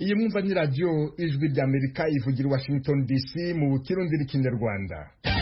iyi mwumva ni radiyo ijwi ry'amerika ivugira i washington dc mu kirundi n'ikinyarwanda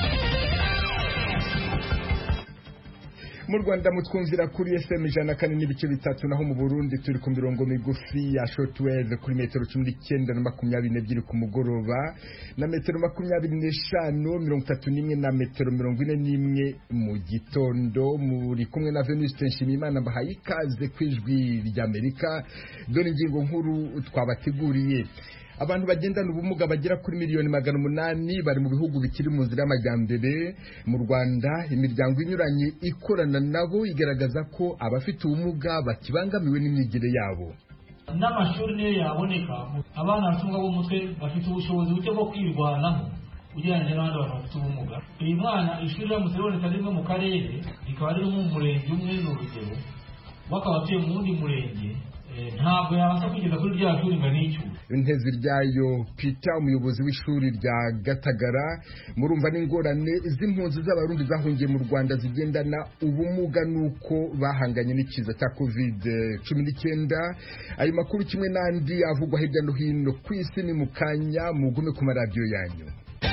mu rwanda mutwumvira kuri fm ijana na kane n'ibice bitatu naho mu burundi turi ku mirongo migufi ya shortwave kuri metero cumi n'icyenda na makumyabiri n'ebyiri ku mugoroba na metero makumyabiri n'eshanu mirongo itatu n'imwe na metero mirongo ine n'imwe mu gitondo muri kumwe na venuste nshimiyimana mbahaye ikaze ku ijwi ry'amerika dore ingingo nkuru twabateguriye abantu bagendana ubumuga bagera kuri miliyoni magana umunani bari mu bihugu bikiri mu nzira y'amajyambere mu rwanda imiryango inyuranye ikorana nabo igaragaza ko abafite ubumuga bakibangamiwe n'imyigire yabo n'amashuri niyo yaboneka abana bafite ubumuga bw'umutwe bafite ubushobozi buke bwo kwirwanaho ugereranyije n'abandi bantu bafite ubumuga uyu mwana ishuri riramutse riboneka rimwe mu karere rikaba riri mu murenge umwe ni urugero we akaba atuye mu wundi murenge ntabwo yabasha kugeza kuri rya shuri ngo anicyure intezi ryayo pita umuyobozi w'ishuri rya gatagara murumva n'ingorane z'impunzi z'abarundi zahungiye mu rwanda zigendana ubumuga n'uko bahanganye n'ikiza cya covid cumi n'icyenda ayo makuru kimwe n'andi avugwa hirya no hino ku isi ni mu kanya mugume ku maradiyo yanyu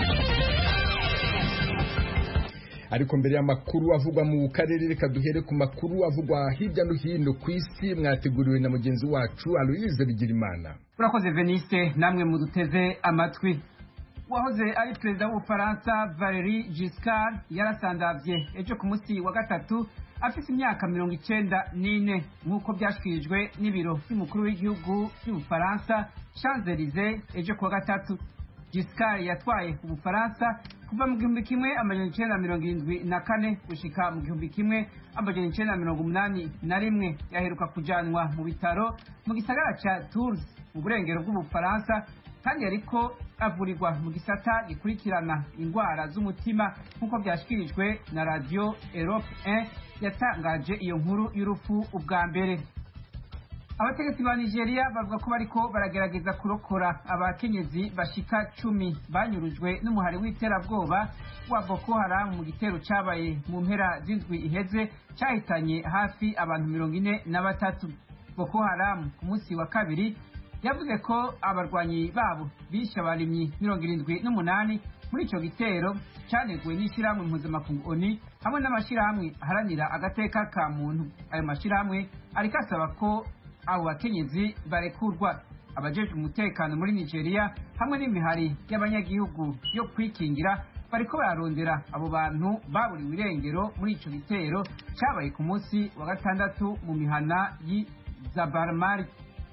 ariko mbere y'amakuru avugwa mu karere reka duhere ku makuru avugwa hirya no hino ku isi mwateguriwe na mugenzi wacu aloyize bigirimana urakoze veniste namwe muduteze amatwi uwahoze ari perezida w'ubufaransa valeri giscard yarasandavye ejo ku munsi wa gatatu afise imyaka mirongo icenda n'ine nk'uko byashyikirijwe n'ibiro by'umukuru w'igihugu by'ubufaransa champs ejo ku wa gatatu giscard yatwaye ubufaransa kuva mu gihumbi kimwe amajana icenda mirongo irindwi na kane gushika mu gihumbi kimwe amajana icenda mirongo umunani na rimwe yaheruka kujanwa mu bitaro mu gisagara ca tours mu burengero bw'ubufaransa kandi yariko avurirwa mu gisata gikurikirana indwara z'umutima nk'uko vyashikirijwe na radio europe 1 yatangaje iyo nkuru y'urupfu ubwa mbere abategetsi ba nigeria bavuga ko bariko baragerageza kurokora abakenyezi bashika cumi banyurujwe n'umuhari w'iterabwoba wa boko haram mu gitero cabaye mu mpera z'indwi iheze cahitanye hafi abantu mirongo ine na batatu boko haram ku munsi wa kabiri yavuze ko abarwanyi babo bishe abarimyi mirongo irindwi n'umunani muri ico gitero caneguwe n'ishirahamwe mpuzamakungu oni hamwe n'amashirahamwe aharanira agateka ka muntu ayo mashirahamwe ariko asaba ko abo bakenyezi barekurwa abajejwe umutekano muri nigeria hamwe n'imihari y'abanyagihugu yo kwikingira bariko bararondera abo bantu baburiwe irengero muri ico gitero cabaye ku munsi wa gatandatu mu mihana y'izabarmari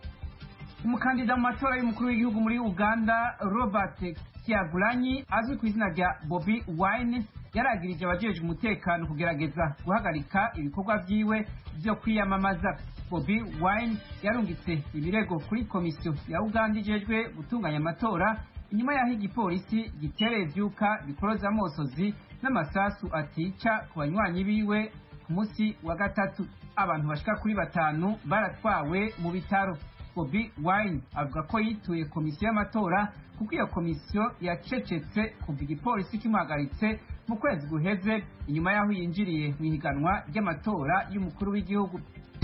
umukandida mu matora y'umukuru w'igihugu muri uganda robert kyagulanyi azwi ku izina rya bobi wine yaragirije abajejwe umutekano kugerageza guhagarika ibikorwa vyiwe vyo kwiyamamaza bobi wine yarungitse ibirego kuri komisiyo ya uganda ijejwe gutunganya amatora inyuma y'aho igipolisi gitereye ivyuka bikoroza amosozi n'amasasu atica ku banywanyi biwe ku munsi wa gatatu abantu bashika kuri batanu baratwawe mu bitaro bobi wine avuga ko yituye komisiyo y'amatora kuko iyo komisiyo yacecetse kuva igipolisi kimuhagaritse mu kwezi guheze inyuma y'aho yinjiriye mu ihiganwa ry'amatora y'umukuru w'igihugu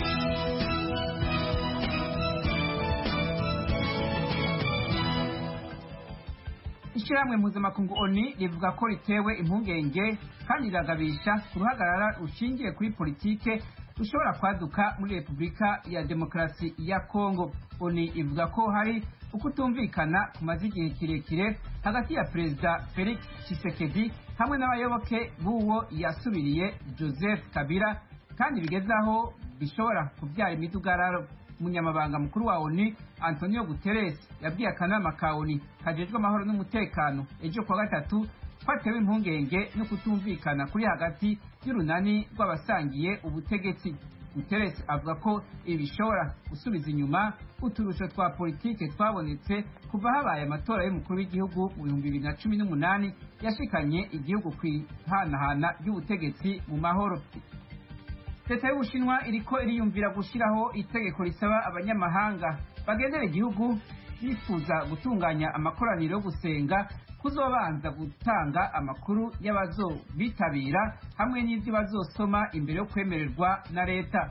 ishyirahamwe mpuzamakungu oni rivuga ko ritewe impungenge kandi riragabisha ku ruhagarara rushingiye kuri politike rushobora kwaduka muri repubulika ya demokarasi ya kongo oni ivuga ko hari ukutumvikana kumaze igihe kirekire hagati ya perezida felix tshisekedi hamwe n'abayoboke b'uwo yasubiriye joseph kabila kandi bigeze aho bishobora kubyara imidugararo umunyamabanga mukuru wa oni antonio guterres yabwiye akanama ka oni kajejwe amahoro n'umutekano ejo kuwa gatatu twatewe impungenge no kutumvikana kuri hagati y'urunani rw'abasangiye ubutegetsi guterres avuga ko ibi bishobora gusubiza inyuma uturusho twa politike twabonetse kuva habaye amatora y'umukuru w'igihugu mu bihumbi bibiri na cumi n'umunani yashikanye igihugu ku ihanahana ry'ubutegetsi mu mahoro leta y'ubushinwa iriko iriyumvira gushyiraho itegeko risaba abanyamahanga bagendera igihugu bifuza gutunganya amakoraniro yo gusenga kuzobanza gutanga amakuru y'abazobitabira hamwe n'ibyo bazosoma imbere yo kwemererwa na leta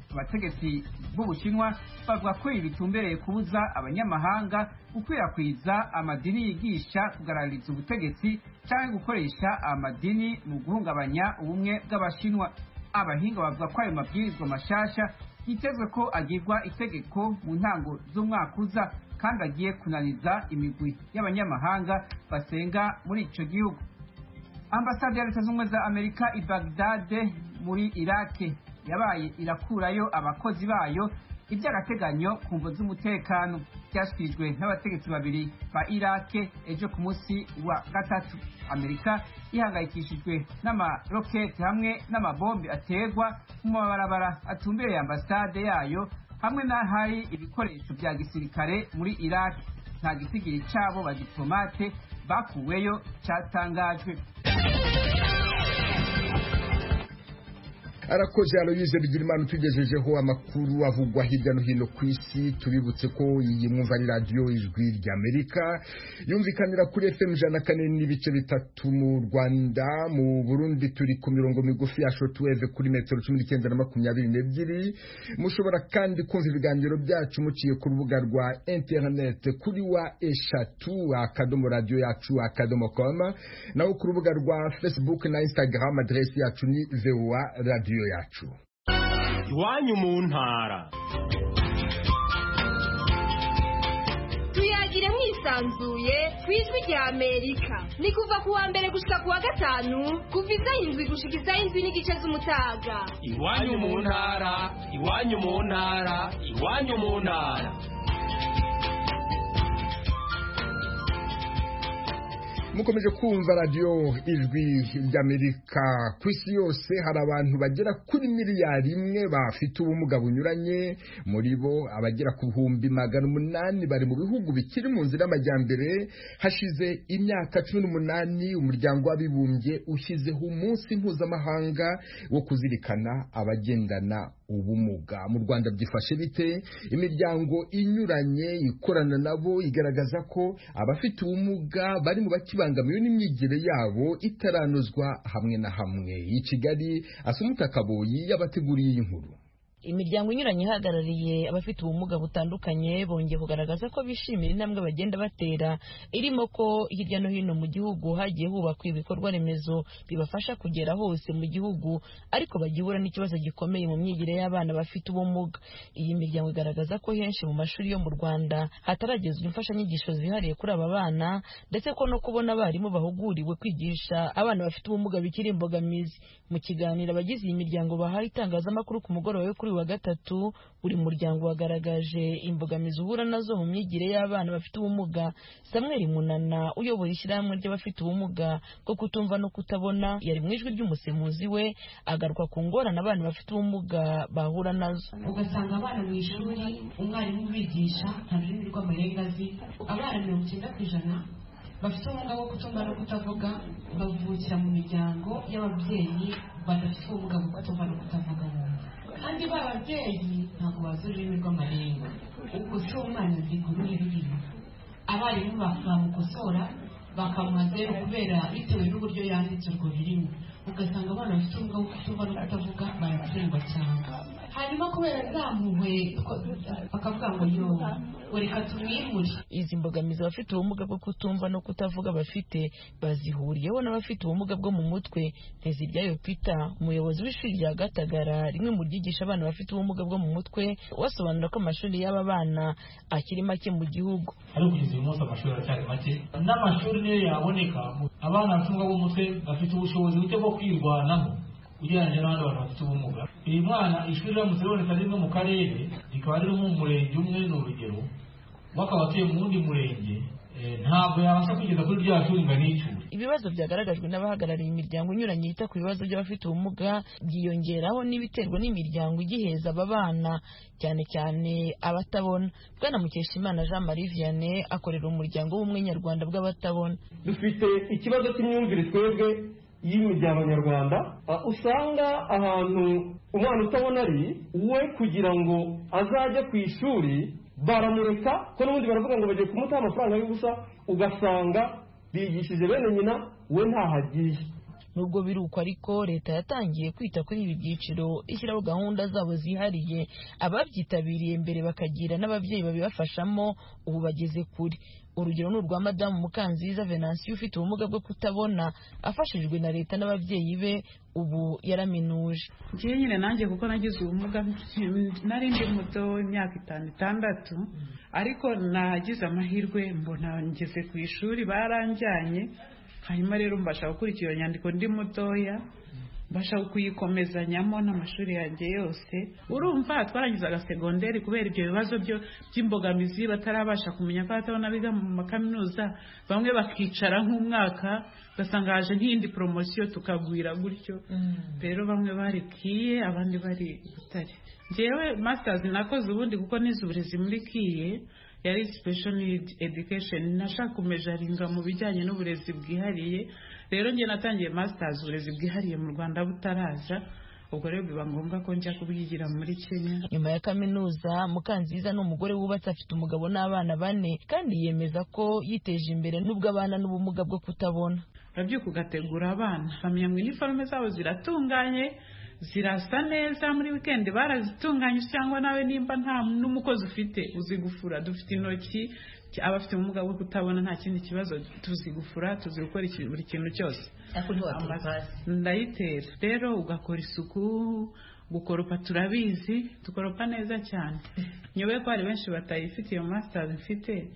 abategetsi b'ubushinwa bavuga ko ibi bitumbereye kubuza abanyamahanga gukwirakwiza amadini yigisha kugaragariza ubutegetsi cyangwa gukoresha amadini mu guhungabanya ubumwe bw'abashinwa abahinga bavuga ko ayo mabwirizwa mashasha yitezwe ko agirwa itegeko mu ntango z'umwaka uza kandi agiye kunaniza imigwi y'abanyamahanga basenga muri icyo gihugu ambasade ya leta z'ubumwe za amerika i bagdade muri irake yabaye irakurayo abakozi bayo iby'agateganyo ku mvo z'umutekano byashyikirijwe n'abategetsi babiri ba irake ejo ku munsi wa gatatu amerika ihangayikishijwe n'amaroketi hamwe n'amabombe aterwa mu mabarabara atumbereye ambasade yayo hamwe n'ahari ibikoresho bya gisirikare muri irake nta gisigiri cyabo badiplomate bakuweyo cyatangajwe arakoze aloyize bigirimana utugejejeho amakuru avugwa hirya no hino ku isi tubibutse ko iyi mwumva ari radiyo ijwi ry'amerika yumvikanira kuri fm ijana na kane n'ibice bitatu mu rwanda mu burundi turi ku mirongo migufi ya shotweve kuri metero cumi n'icyenda na makumyabiri n'ebyiri mushobora kandi kumva ibiganiro byacu muciye ku rubuga rwa interinete kuri wa eshatu akadomo radiyo yacu akadomo koma naho ku rubuga rwa facebook na instagram aderesi yacu ni voa radiyo yacu iwanyu mu ntara tuyagire mwisanzuye ku ijwi rya amerika ni kuva ku wa mbere gushika ku wa gatanu kuva izaho indwi gushika izaho indwi n'igice z'umutaga iwanyu mu ntara iwanyu mu ntara iwanyu mu ntara mukomeje kumva radiyo ijwi ry'amerika ku isi yose hari abantu bagera kuri miliyari imwe bafite ubumuga bunyuranye muri bo abagera ku bihumbi magana umunani bari mu bihugu bikiri mu nzira y'amajyambere hashize imyaka cumi n'umunani umuryango w'abibumbye ushyizeho umunsi mpuzamahanga wo kuzirikana abagendana ubumuga mu rwanda byifashe bite imiryango inyuranye ikorana nabo igaragaza ko abafite ubumuga bari mu bakibangamiwe n'imyigire yabo itaranozwa hamwe na hamwe i kigali asumuta kaboyi yabateguriye iyi nkuru imiryango inyuranye ihagarariye abafite ubumuga butandukanye bongeye kugaragaza ko bishimira intambwe bagenda batera irimo ko hirya no hino mu gihugu hagiye hubakwa ibikorwa remezo bibafasha kugera hose mu gihugu ariko bagihura n'ikibazo gikomeye mu myigire y'abana bafite ubumuga iyi miryango igaragaza ko henshi mu mashuri yo mu rwanda hataragezwa imfashanyigisho zihariye kuri aba bana ndetse ko no kubona abarimu bahuguriwe kwigisha abana bafite ubumuga bikiri imbogamizi mu kiganiro abagize iyi miryango bahaye itangazamakuru ku mugoroba wo kuri wa gatatu buri muryango wagaragaje imbogamizi uhura nazo mu myigire y'abana bafite ubumuga samuel munana uyobora ishyirahamwe ry'abafite ubumuga bwo kutumva no kutabona yari mu ijwi ry'umusemuzi we agaruka ku ngorane abana bafite ubumuga bahura nazo ugasanga abana mu ishuri umwarimu ubigisha nta rurimi rw'amarenga azi abana mirongo icyenda ku ijana bafite ubumuga bwo kutumva no kutavuga bavukira mu miryango y'ababyeyi badafite ubumuga bwo kutumva no kutavuga bumva kandi ba babyeyi ntabwo bazi ururimi rw'amarenga ubwo si umwana azi uruhe rurimi abarimu bamukosora bakamuha zeru kubera bitewe n'uburyo yanditse urwo rurimi ugasanga abana bafite ubumuga bwo kutumva no kutavuga baratsindwa cyane hanyuma kubera zampuhwe bakavuga ngo yo reka tumwimure izi mbogamizi abafite ubumuga bwo kutumva no kutavuga bafite bazihuriyeho n'abafite ubumuga bwo mu mutwe nteziryayo peter umuyobozi w'ishuri rya gatagara rimwe mu ryigisha abana bafite ubumuga bwo mu mutwe wasobanura ko amashuri y'aba bana akiri make mu gihugu ariko kugeza uyu munsi amashuri aracyari make n'amashuri niyo yaboneka abana bafite ubumuga bwo mu mutwe bafite ubushobozi buke bwo kwirwanaho ugereranyije n'abandi bantu bafite ubumuga uyu mwana ishuri riramutse riboneka rimwe mu karere rikaba riri mu murenge umwe ni urugero we akaba atuye mu wundi murenge ntabwo yabasha kugeza kuri rya shuri ngo anicure ibibazo byagaragajwe n'abahagarariye imiryango inyuranye yita ku bibazo by'abafite ubumuga byiyongeraho n'ibiterwa n'imiryango igiheza aba bana cyane cyane abatabona bwana mukeshimana jean marie vianney akorera umuryango w'ubumwe nyarwanda bw'abatabona dufite ikibazo cy'imyumvire twebwe y'imiryango nyarwanda usanga ahantu umwana utabona ari we kugira ngo azajye ku ishuri baramureka ko n'ubundi baravuga ngo bagiye kumutaha amafaranga y'ubusa ugasanga bigishije bene nyina we ntaho agiye nubwo biri uko ariko leta yatangiye kwita kuri ibi byiciro ishyiraho gahunda zabo zihariye ababyitabiriye mbere bakagira n'ababyeyi babibafashamo ubu bageze kure urugero ni urwa madamu mukanziza venansiyo ufite ubumuga bwo kutabona afashijwe na leta n'ababyeyi be ubu yaraminuje ngewe nyine nanjye kuko nagize ubumuga nari ndi muto imyaka itanu itandatu ariko nagize amahirwe mbona ngeze ku ishuri baranjyanye hanyuma rero mbasha gukurikira iyo nyandiko ndi mutoya mbasha kuyikomezanyamo n'amashuri yanjye yose urumva twarangizaga segonderi kubera ibyo bibazo byo by'imbogamizi batarabasha kumenya ko batabona biga mu makaminuza bamwe bakicara nk'umwaka ugasanga haje nk'iyindi poromosiyo tukagwira gutyo rero bamwe bari kiye abandi bari butare ngewe masitazi nakoze ubundi kuko nize uburezi muri kiye yari special need education nashaka kumejaringa mu bijyanye n'uburezi bwihariye rero njye natangiye masters uburezi bwihariye mu rwanda butaraza ubwo rero biba ngombwa ko njya kubyigira muri kenya nyuma ya kaminuza mukanziza ni umugore wubatse afite umugabo n'abana bane kandi yemeza ko yiteje imbere n'ubwo abana n'ubumuga bwo kutabona urabyuka ugategura abana bamenya ngo iniforume zabo ziratunganye zirasa neza muri wikendi barazitunganye cyangwa nawe nimba nta n'umukozi ufite uzi gufura dufite intoki abafite ubumuga bwo kutabona nta kindi kibazo tuzi gufura tuzi gukora buri kintu cyose ndayitera rero ugakora isuku gukoropa turabizi dukoropa neza cyane nyobe ko hari benshi batayifite iyo masitazi mfite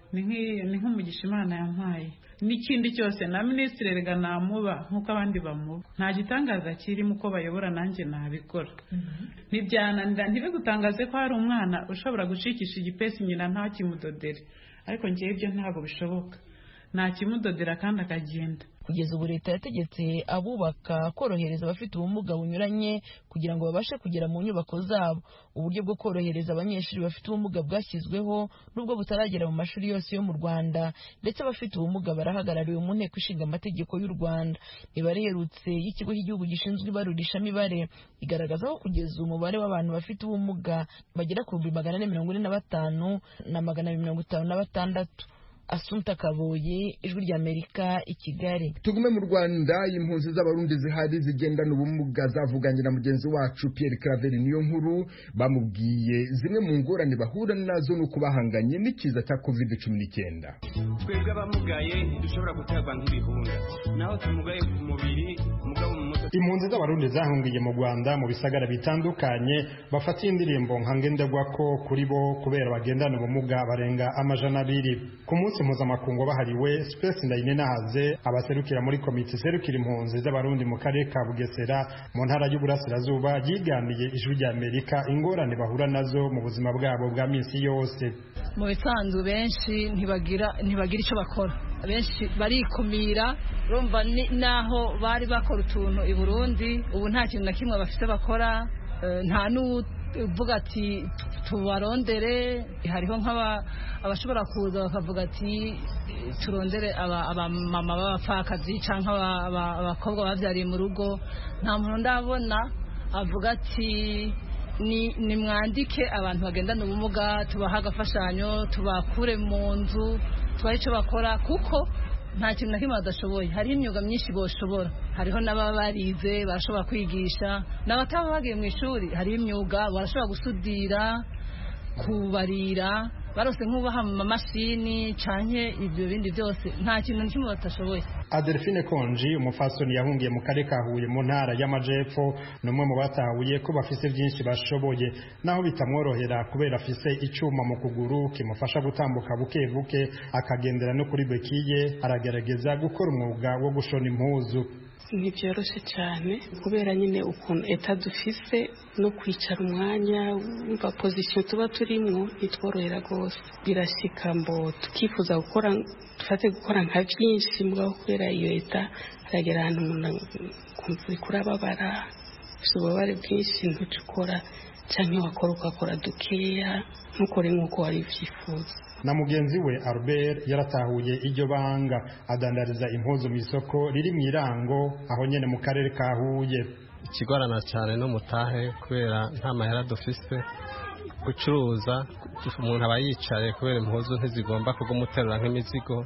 ni nk'umugisha imana yampaye n'ikindi cyose na minisitiri rega namuba nk'uko abandi bamuba nta gitangaza kirimo uko bayobora nanjye nabikora ntibyananira ntibigutangaze ko hari umwana ushobora gucikisha igipesi nyina ntakimudodere ariko ngewe ibyo ntabwo bishoboka ntakimudodera kandi akagenda kugeza ubu leta yategetse abubaka korohereza abafite ubumuga bunyuranye kugira ngo babashe kugera mu nyubako zabo uburyo bwo korohereza abanyeshuri bafite ubumuga bwashyizweho nubwo butaragera mu mashuri yose yo mu rwanda ndetse abafite ubumuga barahagarariwe mu nteko ishinga amategeko y'u rwanda imibare iherutse y'ikigo cy'igihugu gishinzwe ibarurishamibare igaragaza ko kugeza umubare w'abantu bafite ubumuga bagera ku bihumbi magana ane mirongo ine na batanu na magana abiri mirongo itanu na batandatu Asumta Kaboye ijwi ry'Amerika i Kigali tugume mu Rwanda impunzi z'abarundi zihari zigendana ubumuga zavuganye na mugenzi wacu Pierre Claver niyo nkuru bamubwiye zimwe mu ngorane bahura nazo nuko bahanganye n'ikiza cya covid cumi n'icyenda twebwe abamugaye ntidushobora guterwa nk'ibihunda naho tumugaye ku mubiri mugabo mu mutwe impunzi z'abarundi zahungiye mu Rwanda mu bisagara bitandukanye bafatiye indirimbo nka ngendagwako kuri bo kubera bagendana ubumuga barenga amajana abiri ku munsi mpuzamakungu bahariwe Space Ndayinenahaze abaserukira muri komite serukira impunzi z'abarundi mu karere ka Bugesera mu ntara y'Uburasirazuba yiganiye ijwi rya Amerika ingorane bahura nazo mu buzima bwabo bwa minsi yose mu bisanzwe benshi ntibagira ntibagira icyo bakora benshi barikumira urumva naho bari bakora utuntu i Burundi ubu nta kintu na kimwe bafite bakora nta n'uvuga ati tubarondere hariho nk'abashobora kuza bakavuga ati turondere abamama b'abapfakazi cyangwa abakobwa babyariye mu rugo nta muntu ndabona avuga ati nimwandike abantu bagendana ubumuga tubaha agafashanyo tubakure mu nzu tubahe icyo bakora kuko nta kintu na kimwe badashoboye hariho imyuga myinshi boshobora hariho n'ababa barize barashobora kwigisha n'abataba bagiye mu ishuri hariho imyuga barashobora gusudira kubarira barose nk'ubaha mu mamashini canke ibyo bindi byose nta kintu na kimwe batashoboye Adelphine Konji umufasoni yahungiye mu karere ka Huye mu ntara y'Amajepfo ni umwe mu batahuye ko bafise byinshi bashoboye naho bitamworohera kubera afise icyuma mu kuguru kimufasha gutambuka buke buke akagendera no kuri bekiye aragerageza gukora umwuga wo gushona impuzu ntibyoroshye cyane kubera nyine ukuntu eta dufise no kwicara umwanya wumva pozisiyo tuba turimo ntitworohera rwose birashyika mbo tukifuza gukora dufate gukora nka byinshi mugabo kubera iyo eta haragera ahantu umuntu kumva uri kurababara ufite ububabare bwinshi ntuce ukora cyangwa wakora ugakora dukeya ntukore nk'uko wari ubyifuza na mugenzi we Albert yaratahuye iryo banga adandariza impuzu mu isoko riri mu irango aho nyene mu karere ka Huye ikigorana cyane no mutahe kubera nta mahera dufise gucuruza umuntu aba yicaye kubera impuzu ntizigomba kugumuterura nk'imizigo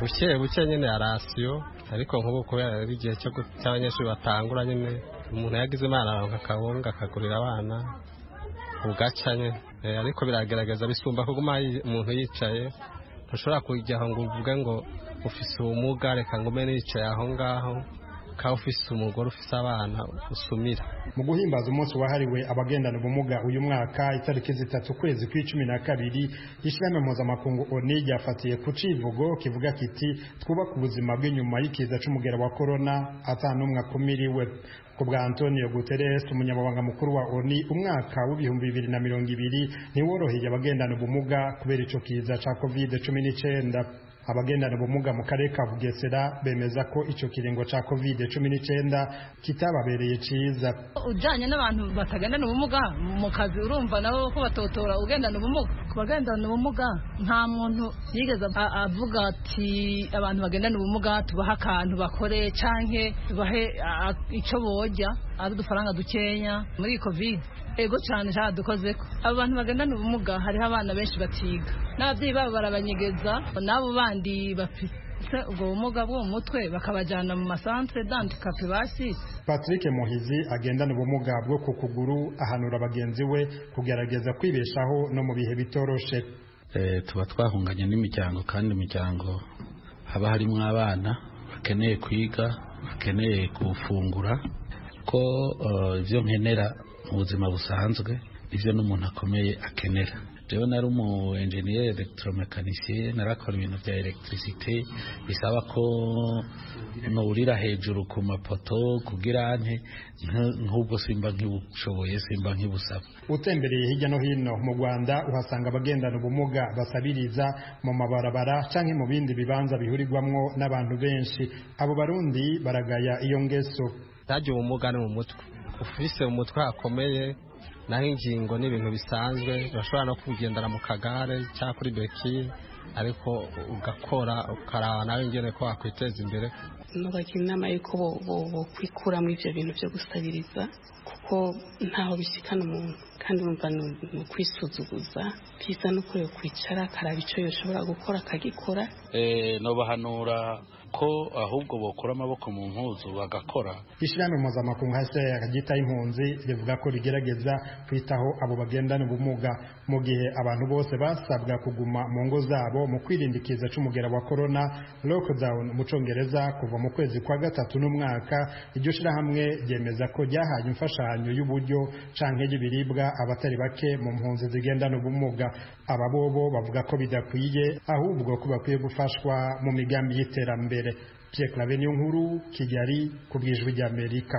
buke buke nyine ya rasiyo ariko nk'ubu kubera ari igihe cy'abanyeshuri batangura nyine umuntu yagize imana aronka akawunga akagurira abana ugaca nyine ariko biragaragaza bisumba kuguma umuntu yicaye ntushobora kujyaho ngo uvuge ngo ufise ubumuga reka ngo umene yicaye aho ngaho ukaba ufise umugore ufise abana usumira mu guhimbaza umunsi wahariwe abagendana ubumuga uyu mwaka itariki zitatu ukwezi kw'icumi na kabiri ishyirahamwe mpuzamakungu oni ryafatiye ku civugo kivuga kiti twubake ubuzima bw'inyuma y'ikiza c'umugera wa korona ata n'umwe akumiriwe ku bwa antonio guterres umunyamabanga mukuru wa oni umwaka w'ibihumbi bibiri na mirongo ibiri ntiworoheye abagendana ubumuga kubera ico kiza ca covid cumi n'icenda abagendana ubumuga mu karere ka bugesera bemeza ko icyo kiringo cya covid cumi n'icyenda kitababereye cyiza ujyanye n'abantu batagendana ubumuga mu kazi urumva nabo ko batotora ugendana ubumuga ku bagendana ubumuga nta muntu yigeze avuga ati abantu bagendana ubumuga tubahe akantu bakore cyangwa tubahe icyo bojya ari udufaranga dukenya muri covid ego cyane dukoze ko abo bantu bagendana ubumuga hariho abana benshi batiga n'ababyeyi babo barabanyegeza n'abo bandi bafite ubwo bumuga bwo mu mutwe bakabajyana mu masantere dandikape basisi patrick muhizi agendana ubumuga bwo ku kuguru ahanura bagenzi we kugerageza kwibeshaho no mu bihe bitoroshe tuba twahunganye n'imiryango kandi imiryango haba harimo abana bakeneye kwiga bakeneye gufungura ko ibyo nkenera mu buzima busanzwe ibyo n'umuntu akomeye akenera rero nari umu enjeniyeri elegitoromekanisiye narakora ibintu bya elegitirisite bisaba ko nurira hejuru ku mapoto kugira nte nk'ubwo simba nk'ibushoboye simba nk'ibusaba utembereye hirya no hino mu rwanda uhasanga abagendana ubumuga basabiriza mu mabarabara cyangwa mu bindi bibanza bihurirwamo n'abantu benshi abo barundi baragaya iyo ngeso ntajya ubumuga ni mu mutwe ufise umutwe hakomeye naho ingingo ni ibintu bisanzwe urashobora no kugendera mu kagare cyangwa kuri beki ariko ugakora ukaraba nawe ingene ko wakwiteza imbere nubagira inama y'uko bokwikura muri ibyo bintu byo gusabiriza kuko ntaho bishyikana umuntu kandi urumva ni ukwisuzuguza byiza no kureba kwicara akaraba icyo yashobora gukora akagikora nobahanura ko ahubwo bokura amaboko mu mpuzu bagakora ishyirahamwe mpuzamakungu hasi ryitaho impunzi rivuga ko rigerageza kwitaho abo bagendana ubumuga mu gihe abantu bose basabwa kuguma mu ngo zabo mu kwirinda ikiza c'umugera wa corona lockdown mu congereza kuva mu kwezi kwa gatatu n'umwaka iryo shirahamwe ryemeza ko ryahaye imfashanyo y'uburyo canke y'ibiribwa abatari bake mu mpunzi zigendana ubumuga aba bobo bavuga ko bidakwiye ahubwo ko bakwiye gufashwa mu migambi y'iterambere Pierre Claver niyo nkuru Kigali ku bwijwi ry'Amerika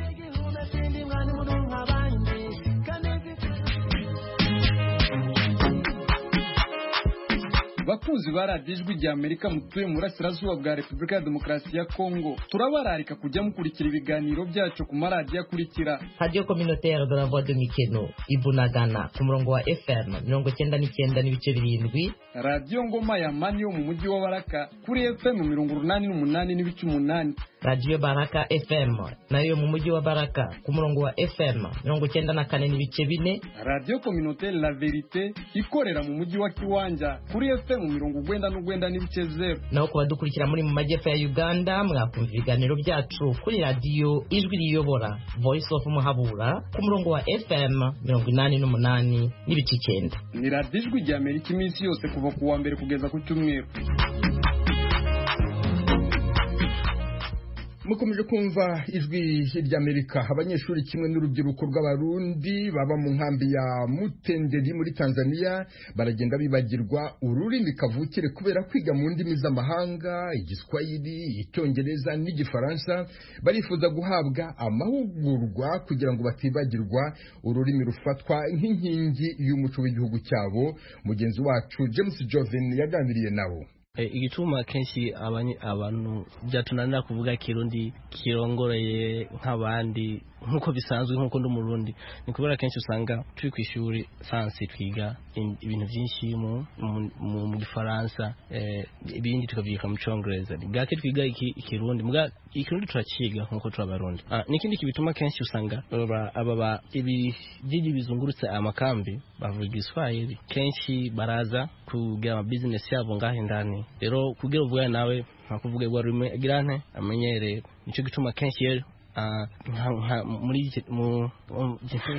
bakunzi ba radiyo ijwi rya amerika mutuye mu burasirazuba bwa repubulika ya demokarasi ya kongo turabararika kujya mukurikira ibiganiro byacu ku maradiyo akurikira radiyo communautaire de la voix de mikeno ibunagana ku murongo wa fm mirongo icyenda n'icyenda n'ibice birindwi radiyo ngoma ya mani yo mu mujyi wa baraka kuri fm mirongo urunani n'umunani n'ibice umunani radiyo baraka fm nayo mu mujyi wa baraka ku murongo wa fm mirongo icyenda na kane n'ibice bine radiyo communautaire la verite ikorera mu mujyi wa kiwanja kuri fm mirongo ugwenda n'ugwenda n'ibice zeru naho ku badukurikira muri mu majyepfo ya uganda mwakumva ibiganiro byacu kuri radiyo ijwi riyobora voice of muhabura ku murongo wa fm mirongo inani n'umunani n'ibice icyenda ni radiyo ijwi rya amerika iminsi yose kuva ku wa mbere kugeza ku cyumweru mukomeje kumva ijwi ry'amerika abanyeshuri kimwe n'urubyiruko rw'abarundi baba mu nkambi ya mutenderi muri tanzania baragenda bibagirwa ururimi kavukire kubera kwiga mu ndimi z'amahanga igiswahili icyongereza n'igifaransa barifuza guhabwa amahugurwa kugira ngo batibagirwa ururimi rufatwa nk'inkingi y'umuco w'igihugu cyabo mugenzi wacu james joven yaganiriye nabo igituma kenshi abantu byatunanira kuvuga kirundi kirongoreye nk'abandi nk'uko bisanzwe nk'uko ndi umurundi ni kubera kenshi usanga turi ku ishuri sansi twiga ibintu byinshi mu gifaransa ibindi tukabyika mu cyongereza bwake twiga ikirundi ikirundi turakiga nk'uko turi abarundi n'ikindi kibituma kenshi usanga aba ibyigi bizungurutse amakambi bavuga igiswahili kenshi baraza kugira amabizinesi yabo ngaho indani Eh, rero kugira uvugane nawe ntakuvuga rwa rurimi agira nte amenyereye nicyo gituma kenshi rero ah, nka- nka- muri iki- mu mu-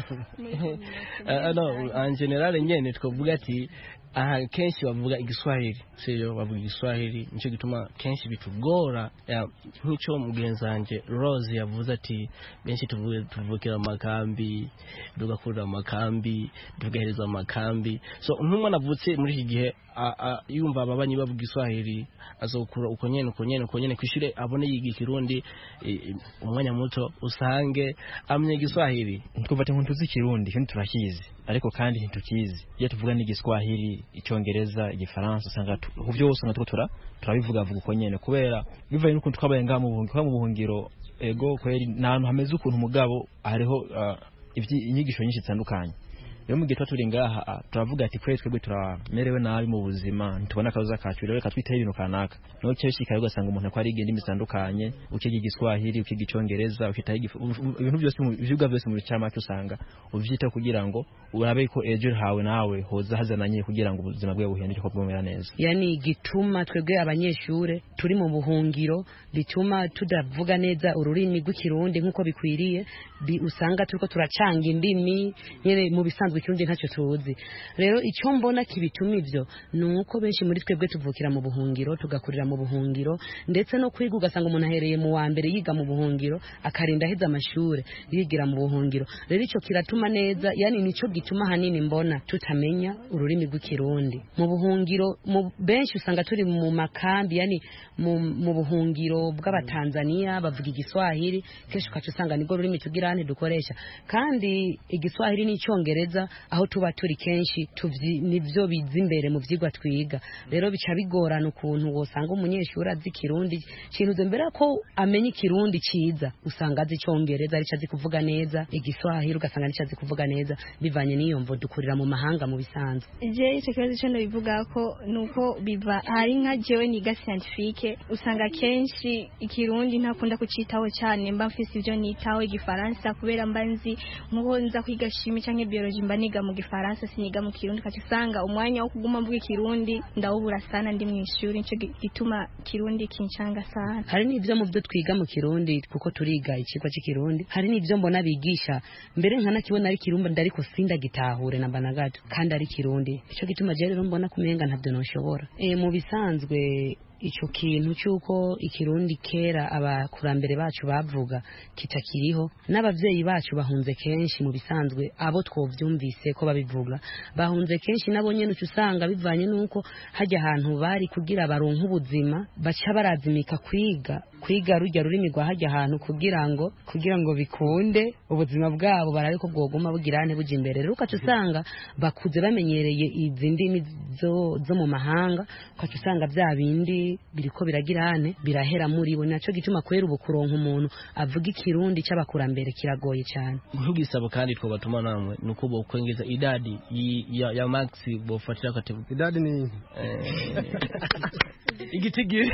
Ah, no en general nyene twavuga ati aha kenshi bavuga igiswahili sivyo bavuga igiswahili nicyo gituma kenshi bitugora Ya, nk'icyo mugenzi wanje rose yavuze ati benshi tuvuge- tuvukira mu makambi tugakurira mu makambi tugahereza mu makambi so nk'umwana avutse muri iki gihe a- a- yumva ababanyi bavuga igiswahili azokura uko nyene uko nyene uko nyene kw'ishure abone yiga ikirundi eh, eh, umwanya muto usange amenya igiswahili twumva ati ntuzi ikirundi kandi turakizi ariko kandi ntitukizi iyo tuvuga n'igiswahili icyongereza igifaransa usanga tu- ku byose usanga turiko tura turabivuga vuga uko nyene kubera bivaye n'ukuntu twabaye ngaha mu buhungiro kuba mu buhungiro ego kweri ni ahantu hameze ukuntu mugabo hariho ah, ivyi- inyigisho nyinshi zitandukanye rero mu gihe tuba turi ngaha ah, turavuga ati kweri twebwe turamerewe nabi mu buzima ntitubona akazoza kacu rero reka twiteho ibintu kanaka niho kenshi kare ugasanga umuntu ko ariga indimi zitandukanye ukiga igiswahili ukiga icyongereza ukitaho igifu- u- ibintu byose mu- ivyigwa byose mu bicamake usanga uvyitaho kugira ngo urabe ko ejo hawe nawe hoza hazananye kugira ngo ubuzima bwawe buhinduke ko bwumera neza yani gituma twebwe abanyeshure turi mu buhungiro bituma tudavuga neza ururimi rw'ikirundi nk'uko bikwiriye bi, usanga turiko turacanga indimi nyene mu bisanzwe ikirundi ntacyo tuzi rero icyo mbona kibituma ivyo ni uko benshi muri twebwe tuvukira mu buhungiro tugakurira mu buhungiro ndetse no kwiga ugasanga umuntu ahereye mu wa mbere yiga mu buhungiro akarinda aheza amashure yigira mu buhungiro rero ico kiratuma neza yani nico gituma hanini mbona tutamenya ururimi rw'ikirundi mu buhungiro mu benshi usanga turi mu makambi yani mu, mu buhungiro bw'abatanzania bavuga igiswahili kenshi ukaca usanga nibwo rurimi tugira ntidukoresha kandi igiswahili n'icyongereza aho tuba turi kenshi tuvyi- nivyo biza imbere mu vyigwa twiga rero bica bigorana ukuntu wosanga umunyeshuri azi ikirundi kintu mbere ko amenya ikirundi ciza usanga azi icyongereza arico azi kuvuga neza igiswahili ugasanga arico azi kuvuga neza bivanye n'iyo mvo dukurira mu mahanga mu bisanzwe je icyo kibazo cyo bivuga ko nuko biva hari nka jewe niga scientifique usanga kenshi ikirundi ntakunda kucitaho cyane mba mfise ivyo nitaho igifaransa kubera mba nzi nkuko nza kwiga shimi canke biology mba niga mu gifaransa siniga mu kirundi kaca usanga umwanya wo kuguma mvuga ikirundi ndawubura sana ndi mu ishuri nico gi- gituma kirundi kincanga sana hari n'ibyo mu byo twiga mu kirundi kuko turiga ikigwa cy'ikirundi hari n'ibyo mbona bigisha mbere nkanakibona ari kirundi ariko sindagitahure namba na gato kandi ari kirundi icyo gituma je rero mbona kumenga ntabyo noshobora e, mu bisanzwe icyo kintu cy'uko ikirundi kera abakurambere bacu bavuga kitakiriho n'ababyeyi bacu bahunze kenshi mu bisanzwe abo twovyumvise ko babivuga bahunze kenshi nabo nyene uca usanga bivanye n'uko hajya ahantu bari kugira baronke ubuzima baca barazimika kwiga kwiga rujya rurimi rwa hajya ahantu kugira ngo kugira ngo bikunde ubuzima bwabo barabe ko bwoguma bugira ane buja imbere rero ukaca usanga bakuze bamenyereye izi ndimi zo, zo mu mahanga ukaca usanga bya bindi biriko biragira ane birahera muri bo naco gituma kwera ubu kuronka umuntu avuga ikirundi c'abakurambere kiragoye cyane nk'igisabo kandi twobatuma namwe ni uko bokwengeza idadi yi- ya, ya maxi bofatira kategori idadi ni igitigiri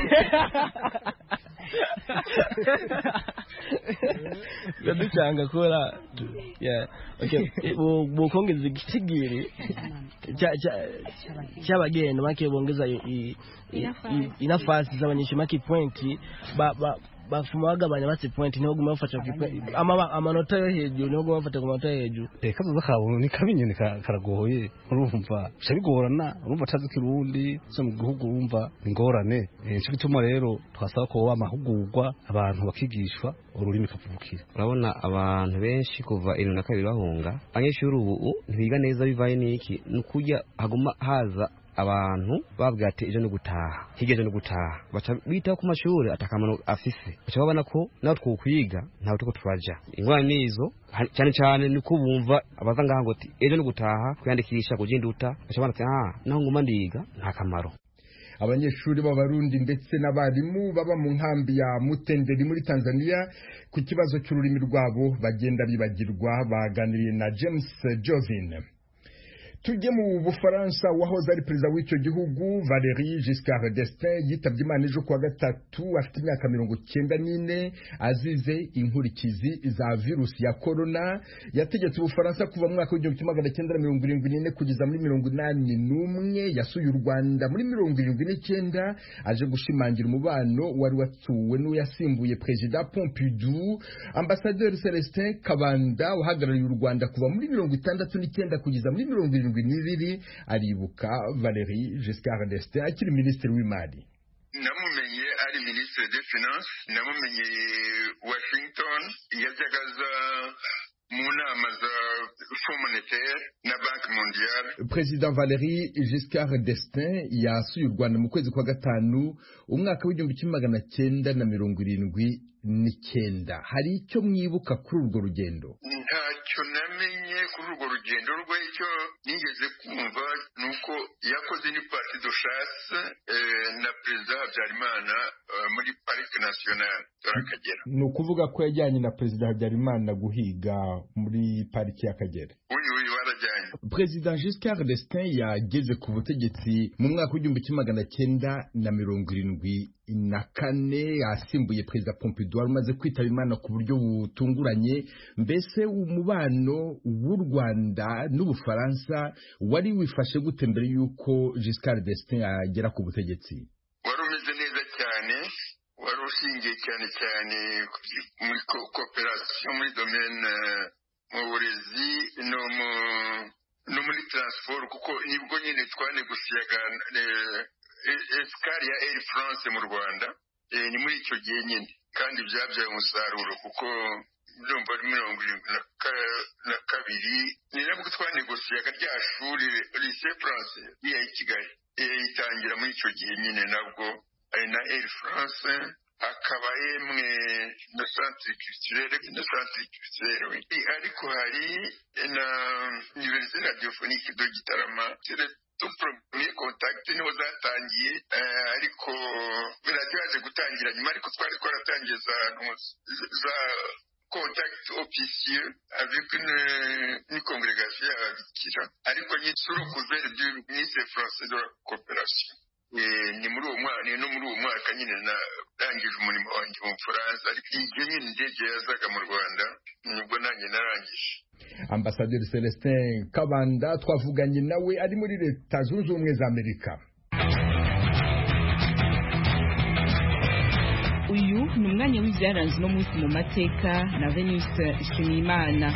ndaducanga kubera tu- yeah, okay. Bo- bokongeza igitigiri cya- cya- cy'abagenda make bongeza i- i- i- i- inafasi z'abanyeshuri make pointi ba- ba- bafuma bagabanya basi pointi niho guma bafata ku point- ama- amanota yo hejuru niho guma bafata ku manota yo hejuru Eh, kazoza kawe ni kabi nyene ka- karagoye urumva bica bigorana urumva atazi ikirundi zo mu gihugu urumva ingorane Eh, nico gituma rero twasaba ko woba amahugurwa abantu bakigishwa ururimi kavukira urabona abantu benshi kuva irindwi na kabiri bahunga abanyeshuri ubu ntibiga neza bivaye n'iki ni ukurya haguma haza abantu babwira ati ejo ni gutaha hirya ejo ni gutaha baca bitaho ku mashuri atakamaro afise baca babona ko nawe twokwiga ntawe turiko turaja ingorane nizo ha- cyane cyane ni ko bumva abaza ngaha ngo ati ejo ni gutaha kwiyandikisha kujinduta baca babona ati ah naho nguma ndiga nta kamaro abanyeshuri b'abarundi ndetse n'abarimu baba mu nkambi ya mutenderi muri tanzania ku kibazo cy'ururimi rwabo bagenda bibagirwa baganiriye na james jovin tujye mu bufaransa wahoze ari perezida w'icyo gihugu valérie giscard d'estaing yitabye imana ejo kuwa gatatu afite imyaka mirongo cyenda n'ine azize inkurikizi za virusi ya korona yategetse ubufaransa kuva mu mwaka w'igihumbi kimwe magana cyenda mirongo irindwi n'ine kugeza muri mirongo inani n'umwe yasuye u rwanda muri mirongo irindwi n'icyenda aje gushimangira umubano wari watuwe n'uyasimbuye perezida pompidou ambasaderi celestin kabanda uhagarariye u rwanda kuva muri mirongo itandatu n'icyenda kugeza muri mirongo irindwi n'ibiri aribuka valérie giscard d'estaing akiri minisitiri w'imari namumenye ari minisitiri de finance namumenye washington yajyaga aza mu nama za fond monetaire na banki mondiale perezida valérie giscard d'estaing yasuye u rwanda mu kwezi kwa gatanu umwaka w'igihumbi kimwe magana cyenda na mirongo irindwi n'icyenda hari icyo mwibuka kuri urwo rugendo ntacyo namenye kuri urwo rugendo rwe icyo nigeze kumva ni uko yakoze ni parti de chasse na perezida habyarimana muri parike nationale y'akagera ni ukuvuga ko yajyanye na perezida habyarimana guhiga muri pariki y'akagera uyu uyu barajyanye perezida giscard d'estaing yageze ku butegetsi mu mwaka w'igihumbi kimwe magana cyenda na mirongo irindwi na kane asimbuye perezida pompidou wari umaze kwitaba imana ku buryo butunguranye mbese umubano w'u rwanda n'ubufaransa wari wifashe gute mbere y'uko giscard d'estaing agera ku butegetsi wari umeze neza cyane wari ushingiye cyane cyane muri kooperasiyo muri domene mu burezi no mu no muri taransiporo kuko nibwo nyine twanegosiyaga esikari ya eri france mu rwanda ni muri icyo gihe nyine kandi byabyaye umusaruro kuko ndumva ari mirongo irindwi na kabiri ni nabwo twanegosiyaga rya shuri lise france iya i kigali itangira muri icyo gihe nyine nabwo ari na eri france akaba yemwe na santire kirisirere na santire kirisirere ariko hari na univerisite radiyofonike do gitarama tupremiye kontakiti niho zatangiye ariko radiyo yaje gutangira nyuma ariko twari twaratangiye za za contact officieux avec une, une congrégation y'ababikira ariko nyine sur couvert du ministre français de la coopération ni muri uwo mwaka no muri uwo mwaka nyine narangije umurimo wanjye mu bufaransa ariko igihe nyine indege yazaga mu rwanda nibwo nanjye narangije ambasaderi celestin kabanda twavuganye nawe ari muri leta zunze ubumwe za amerika uyu ni umwanya w'ibyaranze uno munsi mu mateka na venus nshimiyimana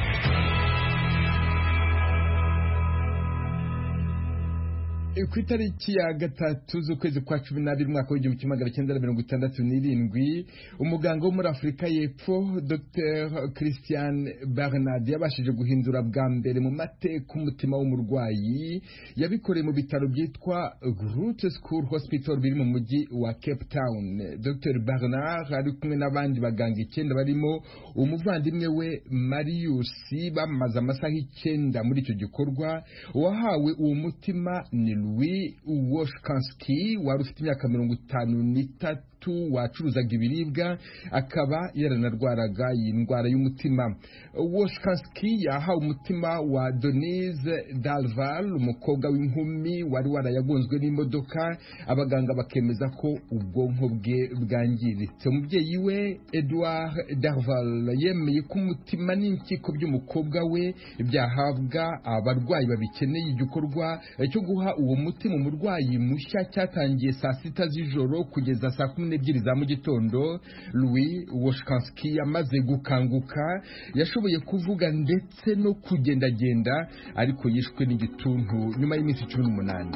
ku itariki ya gatatu z'ukwezi kwa cumi n'abiri umwaka w'igihumbi kimwe magana cyenda mirongo itandatu n'irindwi umuganga wo muri afurika y'epfo dr christian bernard yabashije guhindura bwa mbere mu mateka umutima w'umurwayi yabikoreye mu bitaro byitwa groot school hospital biri mu mujyi wa cape town dr bernard ari kumwe n'abandi baganga icyenda barimo umuvandimwe we marius bamaze amasaha icyenda muri icyo gikorwa uwahawe uwo mutima ni Louis Woshkansky wari ufite imyaka mirongo itanu n'itatu wacuruzaga ibiribwa akaba yaranarwaraga iyi ndwara y'umutima Woshkansky yahawe umutima wa Denise Dalval umukobwa w'inkumi wari warayagonzwe n'imodoka abaganga bakemeza ko ubwonko bwe bwangiritse umubyeyi we Edouard Darval yemeye ko umutima n'impyiko by'umukobwa we byahabwa abarwayi babikeneye igikorwa cyo guha uwo mutima umurwayi mushya cyatangiye saa sita z'ijoro kugeza saa kumi n'ebyiri za mu gitondo louis woshkansky yamaze gukanguka yashoboye kuvuga ndetse no kugendagenda ariko yishwe n'igituntu nyuma y'iminsi cumi n'umunani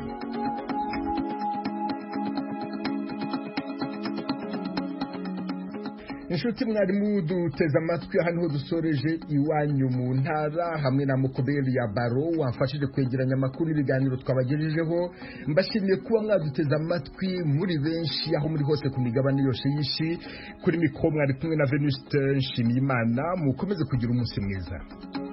inshuti mwarimu duteze amatwi aha niho dusoreje iwanyu mu ntara hamwe na mukoberi ya baro wamfashije kwegeranya amakuru n'ibiganiro twabagejejeho mbashimiye kuba mwaduteze amatwi muri benshi aho muri hose ku migabane yose y'isi kuri mikoro mwari kumwe na venuste nshimiyimana mukomeze kugira umunsi mwiza